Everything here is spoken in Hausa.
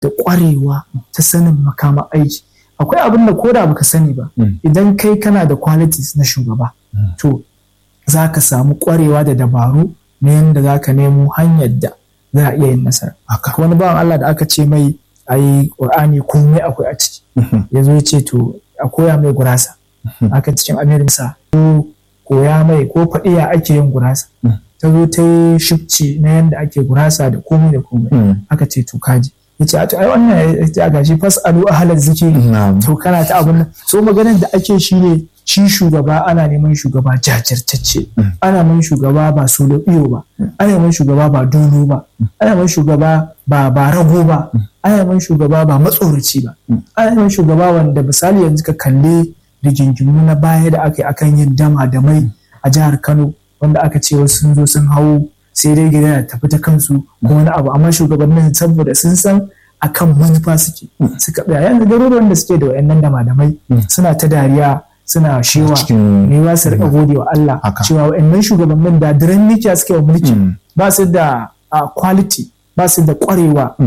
da ƙwarewa ta sanin makama aiki akwai abin da koda baka sani ba idan kai kana da qualities na shugaba to za ka samu ƙwarewa da dabaru na yadda za ka nemo hanyar da za a iya yin nasara wani bawan Allah da aka ce mai a yi ƙur'ani komai akwai a ciki ya zo ya ce to a koya mai gurasa aka cikin amirinsa ko koya mai ko faɗi ya ake yin gurasa ta zo ta yi shifci na yadda ake gurasa da komai da komai aka ce to kaji ya ce a to ai wannan ya gashi fasalu a halar zikiri to kana ta abin nan so maganar da ake shi ne shi shugaba ana neman shugaba jajirtacce ana neman shugaba ba solo iyo ba ana neman shugaba ba dono ba ana neman shugaba ba ba rago ba ana neman shugaba ba matsoraci ba ana neman shugaba wanda misali yanzu ka kalle rigingimu na baya da aka yi akan yin dama da mai a jihar Kano wanda aka ce wasu sun zo sun hau sai dai gida ya tafi ta kansu ko wani abu amma shugabannin saboda sun san akan manufa suke suka tsaya yanzu garuruwan da suke da wayannan dama da mai suna ta dariya suna shewa ne ba su rika gode wa Allah cewa wayannan shugabannin da diran mikiya suke wa mulki ba su da quality ba su da kwarewa